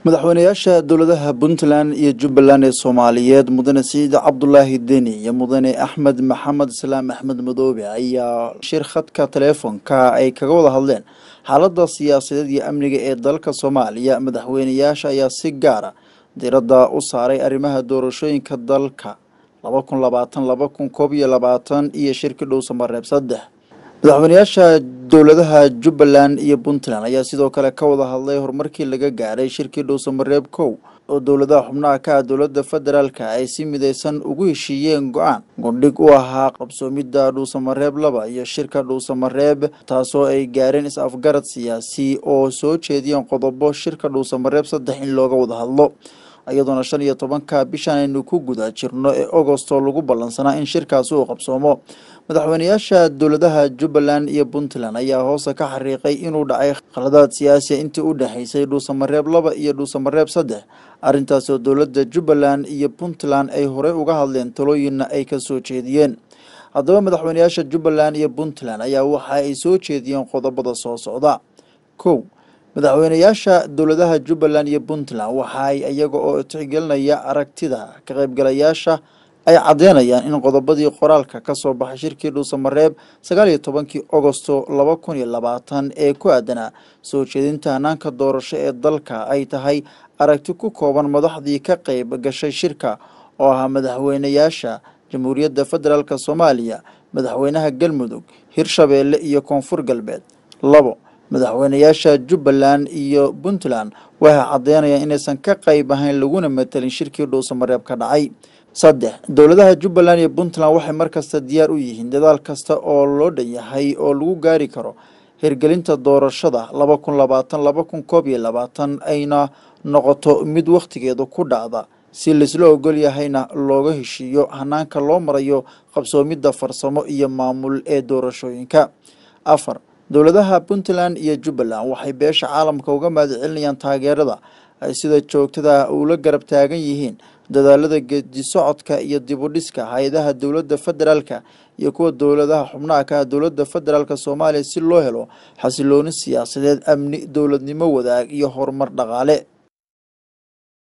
madaxweynayaasha dowladaha puntland iyo jubbaland ee soomaaliyeed mudane siciid cabdulaahi deni iyo mudane axmed maxamed islaam axmed madoobe ayaa shir khadka taleefonka ay kaga wada hadleen xaalada siyaasadeed iyo amniga ee dalka soomaaliya madaxweynayaasha ayaa si gaara diradda u saaray arrimaha doorashooyinka dalka laba kun labaatan laba kun koob iyo labaatan iyo shirki dhow samareeb saddex madaxweynayaasha dowladaha jubbaland iyo puntland ayaa sidoo kale ka wada hadlay horumarkii laga gaaray shirkii dhowsamareeb kow oo dowladaha xubnaha ka ah dowladda federaalka ay si midaysan ugu heshiiyeen go-aan gundhig u ahaa qabsoomidda dhuusamareeb laba iyo shirka dhuusamareeb taasoo ay gaareen is-afgarad siyaasi oo soo jeediyeen qodobo shirka dhuusamareeb saddex in looga wada hadlo iyadoona shan iyo tobanka bishan aynu ku guda jirno ee agosto lagu ballansanaa in shirkaasi uu qabsoomo madaxweynayaasha dowladaha jubbaland iyo puntland ayaa hoosta ka xariiqay inuu dhacay khaladaad siyaasiya intii u dhexaysay dhuusamareeb laba iyo dhuusamareeb saddex arrintaas oo dowladda jubbaland iyo puntland ay horey uga hadleen talooyinna ay ka soo jeediyeen haddaba madaxweynayaasha jubbaland iyo puntland ayaa waxa ay soo jeediyeen qodobada soo socda kow madaxweynayaasha dowladaha jubbaland iyo puntland waxa ay iyaga oo tixgelinaya aragtida ka qaybgalayaasha ay caddeynayaan in qodobadii qoraalka ka soo baxay shirkii dhuusamareeb sagaal iyo tobankii agosto laba kun iyo labaatan ee ku aadanaa soo jeedinta hanaanka doorasho ee dalka ay tahay aragti ku kooban madaxdii ka qayb gashay shirka oo ahaa madaxweynayaasha jamhuuriyadda federaalk soomaaliya madaxweynaha galmudug hirshabeelle iyo koonfur galbeed labo madaxweynayaasha jubbaland iyo puntland waxay caddeynayaan inaysan ka qayb ahayn laguna matelin shirkii dhuusamareeb ka dhacay saddex dowladaha jubbaland iyo puntland waxay markasta diyaar u yihiin dadaal kasta oo loo dhan yahay oo lagu gaari karo hirgelinta doorashada laba kun labaatan laba kun koob iyo labaatan ayna noqoto mid wakhtigeedu ku dhacda si laisla ogol yahayna looga heshiiyo hanaanka loo marayo qabsoomidda farsamo iyo maamul ee doorashooyinka afar dowladaha puntland iyo jubbaland waxay beesha caalamka uga mahad celinayaan taageerada ay sida joogtada ula garab taagan yihiin dadaalada geedi socodka iyo dibudhiska hay-adaha dowladda federaalka iyo kuwa dowladaha xubnaha ka ah dowladda federaalk soomaaliya si loo helo xasilooni siyaasadeed amni dowladnimo wadaag iyo horumar dhaqaale